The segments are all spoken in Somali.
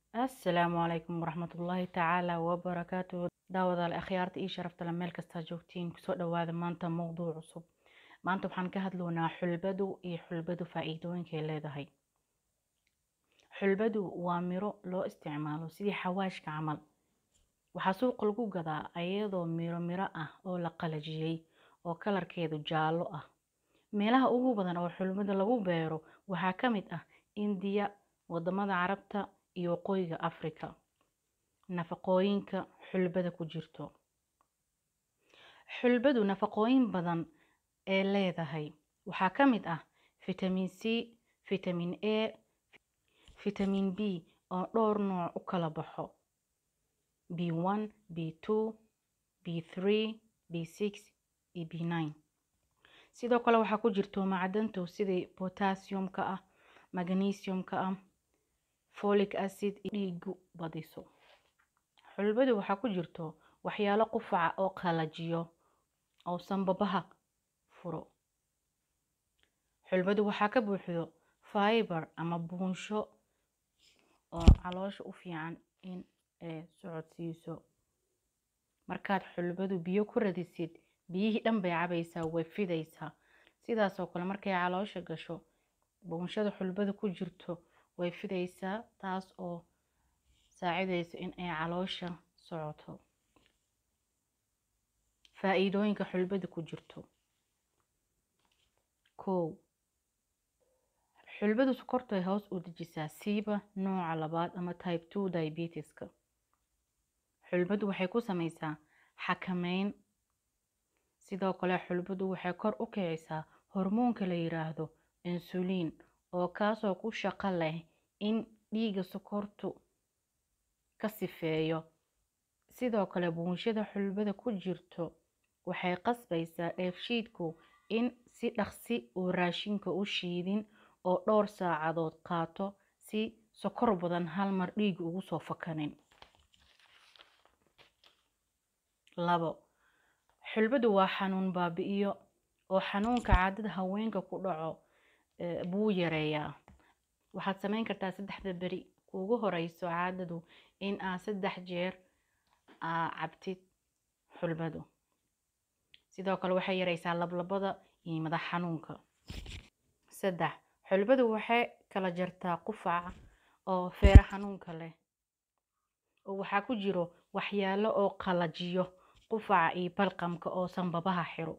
asalaamu calaykum waraxmatullaahi tacaala wabarakaatu daawadaal akhyaarta ii sharaftale meel kastaa joogtiin kusoo dhawaada maanta mowduuc cusub maanta waxaan ka hadloonaa xulbadu iyo xulbadu faa-iidooyinkay leedahay xulbadu waa miro loo isticmaalo sidii xawaashka camal waxaa suuqa lagu gadaa ayadoo miro miro ah oo la qalajiyey oo kalarkeedu jaallo ah meelaha ugu badan oo xulbada lagu beero waxaa ka mid ah indiya wadamada carabta iyo waqooyiga africa nafaqooyinka xulbada ku jirto xulbadu nafaqooyin badan ee leedahay waxaa ka mid ah vitamin c vitamin a vitamin b oo dhowr nooc u kala baxo b one b two b three b six iyo b nine sidoo kale waxaa ku jirto macdantu sidii potassiumka ah magnesiumka ah folic acid dhiigu badiso xulbadu waxaa ku jirto waxyaalo qufaca oo qalajiyo oo sanbabaha furo xulbadu waxaa ka buuxdo fiber ama buunsho oo caloosha u fiican in ay socodsiiso markaad xulbadu biyo ku radisid biyihii dhan bay cabaysaa way fidaysaa sidaasoo kale markay caloosha gasho buunshada xulbada ku jirto way fidaysaa taas oo saacidayso in ay caloosha socoto faa-iidooyinka xulbada ku jirto kow xulbadu sokortay hoos u dejisaa siiba nooca labaad ama type two diabetiska xulbadu waxay ku sameysaa xakameyn sidoo kale xulbadu waxay kor u kicisaa hormoonka la yiraahdo insuliin oo kaasoo ku shaqo leh in dhiiga sokortu ka sifeeyo sidoo kale buunshada xulbada ku jirto waxay qasbaysaa dheefshiidku in si dhaqsi uu raashinka u shiidin oo dhowr saacadood qaato si sokor badan hal mar dhiiga ugu soo fakanin labo xulbadu waa xanuun baabi-iyo oo xanuunka caadada haweenka ku dhaco buu yareeyaa waxaad sameyn kartaa saddexda beri kuugu horeyso caadadu in aad saddex jeer aa cabtid xulbadu sidoo kale waxay yareysaa lablabada iyo madax xanuunka saddex xulbadu waxay kala jartaa qufaca oo feero xanuunka leh oo waxaa ku jiro waxyaalo oo qalajiyo qufaca iyo balqamka oo sanbabaha xiro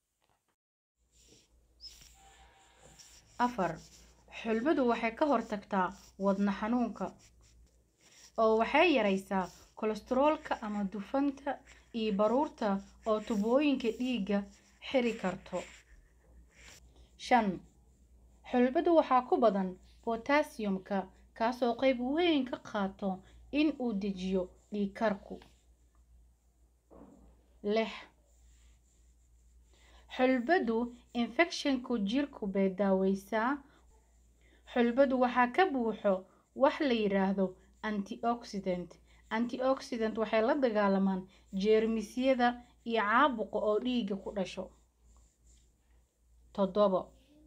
afar xulbadu waxay ka hortagtaa wadna xanuunka oo waxay yareysaa kolestaroolka ama dufanta iyo baruurta oo tubooyinka dhiigga xiri karto shan xulbadu waxaa ku badan potassiumka kaasoo qeyb weyn ka qaato in uu dejiyo dhiigkarku lix xulbadu infecshinku jirku bay daaweysaa xulbadu waxaa ka buuxo wax la yiraahdo antioxidant antioxidant waxay la dagaalamaan jeermisyada iyo caabuqa oo dhiiga ku dhasho toddobo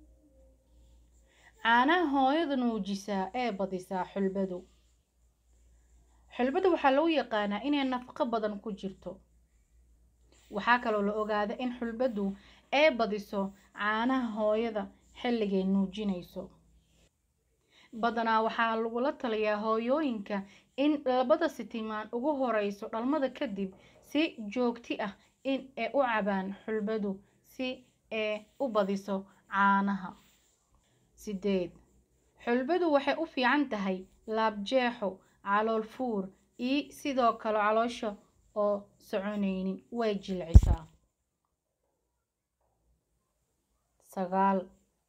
caanaha hooyada nuujisaa ee badisaa xulbadu xulbadu waxaa lagu yaqaanaa inay nafaqo badan ku jirto waxaa kaloo la ogaada in xulbadu ay badiso caanaha hooyada xilligay nuujinayso badanaa waxaa lagula taliyaa hooyooyinka in labada sitimaan ugu horeyso dhalmada kadib si joogti ah in ay u cabaan xulbadu si ay u badiso caanaha sideed xulbadu waxay u fiican tahay laabjeexo calool fuur iyo sidoo kale caloosha oo soconaynin way jilcisaa sagaal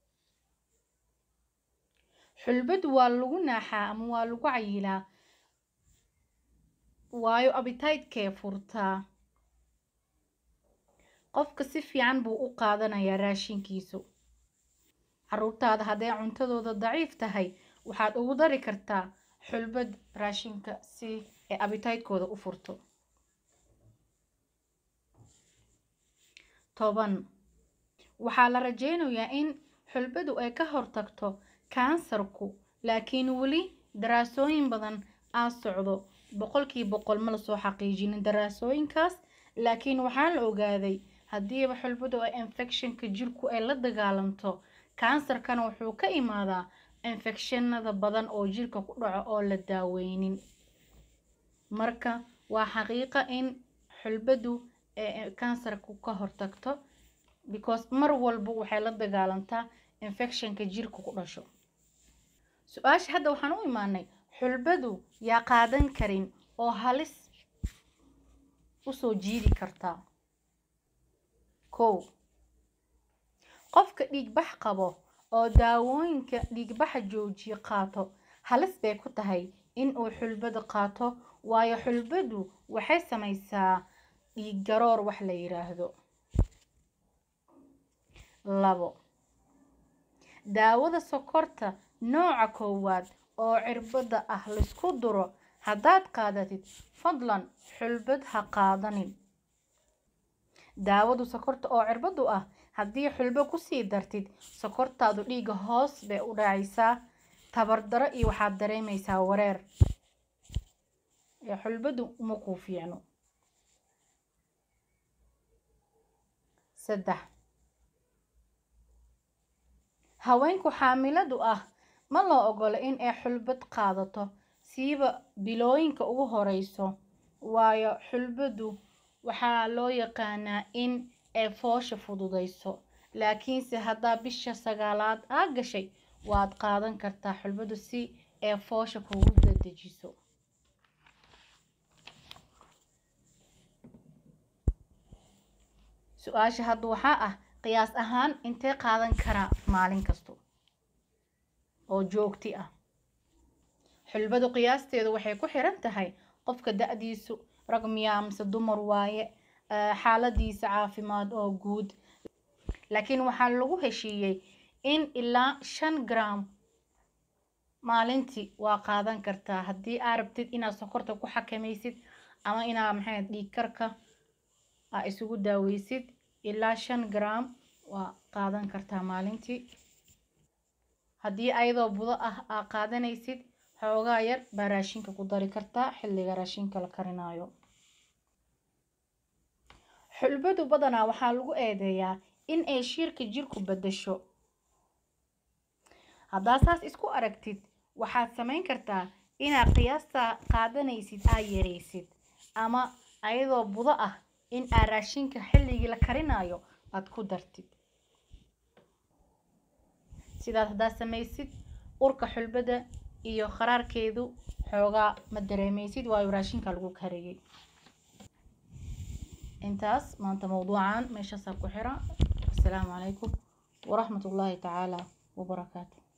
xulbadu waa lagu naaxaa ama waa lagu cayilaa waayo abitaydkee furtaa qofka si fiican buu u qaadanayaa raashinkiisu caruurtaada hadday cuntadooda daciif tahay waxaad ugu dari kartaa xulbad raashinka si ay abitaydkooda u furto toban waxaa la rajeynayaa in xulbadu ay ka hortagto kansarku laakiin weli daraasooyin badan aan socdo boqolkii boqol ma lasoo xaqiijinin daraasooyinkaas laakiin waxaa la ogaaday haddiiba xulbadu ay infectionka jirku ay la dagaalamto kansarkana wuxuu ka imaadaa infekshanada badan oo jirka ku dhaco oo la daaweynin marka waa xaqiiqa in xulbadu kansarku ka hortagto because mar walba waxay la dagaalantaa infectionka jirka ku dhasho su-aasha hadda waxaan u imaanay xulbadu yaa qaadan karin oo halis usoo jiidi kartaa kow qofka dhiigbax qabo oo daawooyinka dhiigbaxa joojiye qaato halis bay ku tahay in uu xulbada qaato waayo xulbadu waxay samaysaa dhiig garoor wax la yiraahdo labo daawada sokorta nooca koowaad oo cirbada ah laysku duro haddaad qaadatid fadlan xulbad ha qaadanin daawadu sokorta oo cirbadu ah haddii xulbo kusii dartid sokortaadu dhiiga hoos bay u dhacaysaa tabardaro iyo waxaad dareemaysaa wareer ee xulbadu uma kuu fiicno saddex haweenku xaamiladu ah ma loo ogolo in ay xulbad qaadato siiba bilooyinka ugu horeyso waayo xulbadu waxaa loo yaqaanaa in ay foosha fududeyso laakiinse haddaa bisha sagaalaad aa gashay waad qaadan kartaa xulbadu si ay foosha kugu dadejiso su-aasha hadda waxaa ah qiyaas ahaan intee qaadan karaa maalin kasto oo joogti ah xulbadu qiyaasteedu waxay ku xiran tahay qofka da-diisu rag miyaa mise dumar waaye xaaladiisa caafimaad oo guud laakiin waxaa lagu heshiiyey in ilaa shan gram maalintii waa qaadan kartaa haddii aa rabtid inaad sokorta ku xakamaysid ama inaa maxay dhiig karka aa isugu daaweysid ilaa shan gram waa qaadan kartaa maalintii haddii ayadoo budo ah aa qaadanaysid xoogaa yar baa raashinka ku dari kartaa xilliga raashinka la karinayo xulbadu badanaa waxaa lagu eedeeyaa in ay shiirka jirku bedasho haddaa saas isku aragtid waxaad samayn kartaa inaad qiyaasta qaadanaysid aa yaraysid ama ayadoo budo ah in aad raashinka xilligii la karinayo aad ku dartid sidaas haddaad samaysid urka xulbada iyo qaraarkeedu xoogaa ma dareemaysid waayo raashinka lagu kariyey intaas maanta mawduucan meeshaasaa ku xira asalaamu calaykum waraxmat ullaahi tacaala wabarakaatu